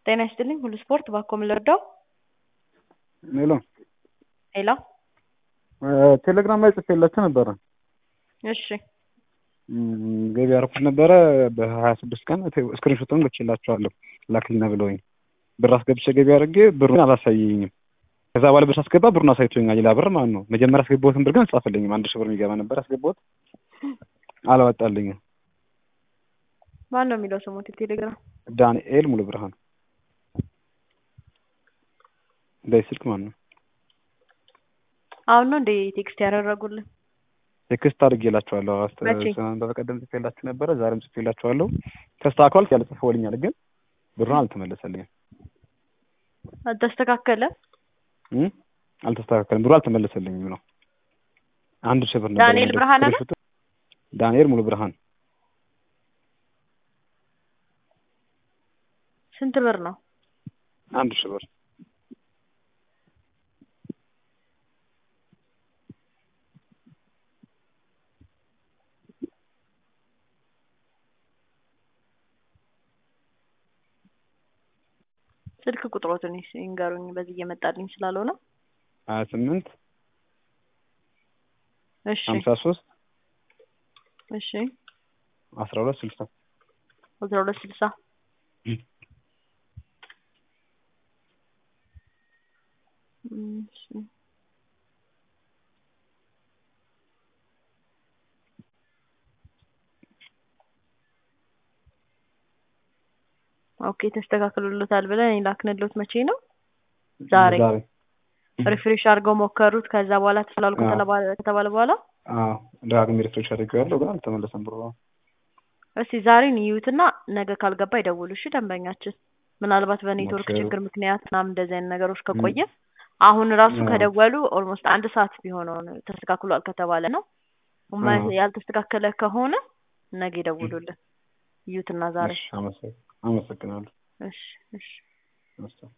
ጤና ይስጥልኝ ሁሉ ስፖርት ባኮ ምን ልርዳው? ሄሎ ሄሎ ቴሌግራም ላይ ጽፌላችሁ ነበረ። እሺ ገቢ ያደረኩት ነበረ በሀያ ስድስት ቀን ስክሪንሾቱን ልኬላችኋለሁ ላክልና ብለውኝ ብር አስገብቼ ገቢ አድርጌ ብሩን አላሳየኝም። ከዛ በኋላ ብር ሳስገባ ብሩን አሳይቶኛል። ሌላ ብር ማለት ነው። መጀመሪያ ያስገባሁትን ብር ግን አልጻፈልኝም። አንድ ሺህ ብር የሚገባ ነበር ያስገባሁት፣ አላወጣልኝም። ማን ነው የሚለው ስሙት? ቴሌግራም ዳንኤል ሙሉ ብርሃን በዚህ ስልክ ማለት ነው። አሁን ነው እንደ ቴክስት ያደረጉልን? ቴክስት አድርጌላችኋለሁ። መቼ? በቀደም ጽፌላችሁ ነበረ፣ ዛሬም ጽፌላችኋለሁ። ተስተካክሏል ያለ ጽፎልኛል፣ ግን ብሩን አልተመለሰልኝም። አልተስተካከለ እም? አልተስተካከለም። ብሩ አልተመለሰልኝም ነው። አንድ ሺህ ብር ነበር። ዳንኤል ብርሃን አለ? ዳንኤል ሙሉ ብርሃን ስንት ብር ነው? አንድ ሺህ ብር ስልክ ቁጥሮትን ይንገሩኝ፣ በዚህ እየመጣልኝ ስላልሆነ። ሀያ ስምንት እሺ ሀምሳ ሶስት እሺ አስራ ሁለት ስልሳ አስራ ሁለት ስልሳ እሺ ኦኬ ተስተካክሎሎታል ብለን የላክንሎት መቼ ነው? ዛሬ ሪፍሬሽ አድርገው ሞከሩት። ከዛ በኋላ ተስላልኩ ከተባለ በኋላ አዎ ዳግሜ ሪፍሬሽ አድርጌዋለሁ፣ ግን አልተመለሰም ብሩ። እስቲ ዛሬን ይዩትና ነገ ካልገባ ይደውሉ። እሺ ደንበኛችን፣ ምናልባት በኔትወርክ ኦኬ። ችግር ምክንያት ምናምን እንደዚህ አይነት ነገሮች ከቆየ አሁን ራሱ አዎ። ከደወሉ ኦልሞስት አንድ ሰዓት ቢሆነው ነው ተስተካክሏል ከተባለ ነው። እማ- አዎ። ያልተስተካከለ ከሆነ ነገ ይደውሉልን። ይዩትና ዛሬ እሺ፣ አመሰግ- አመሰግናለሁ። እሺ እሺ እሺ።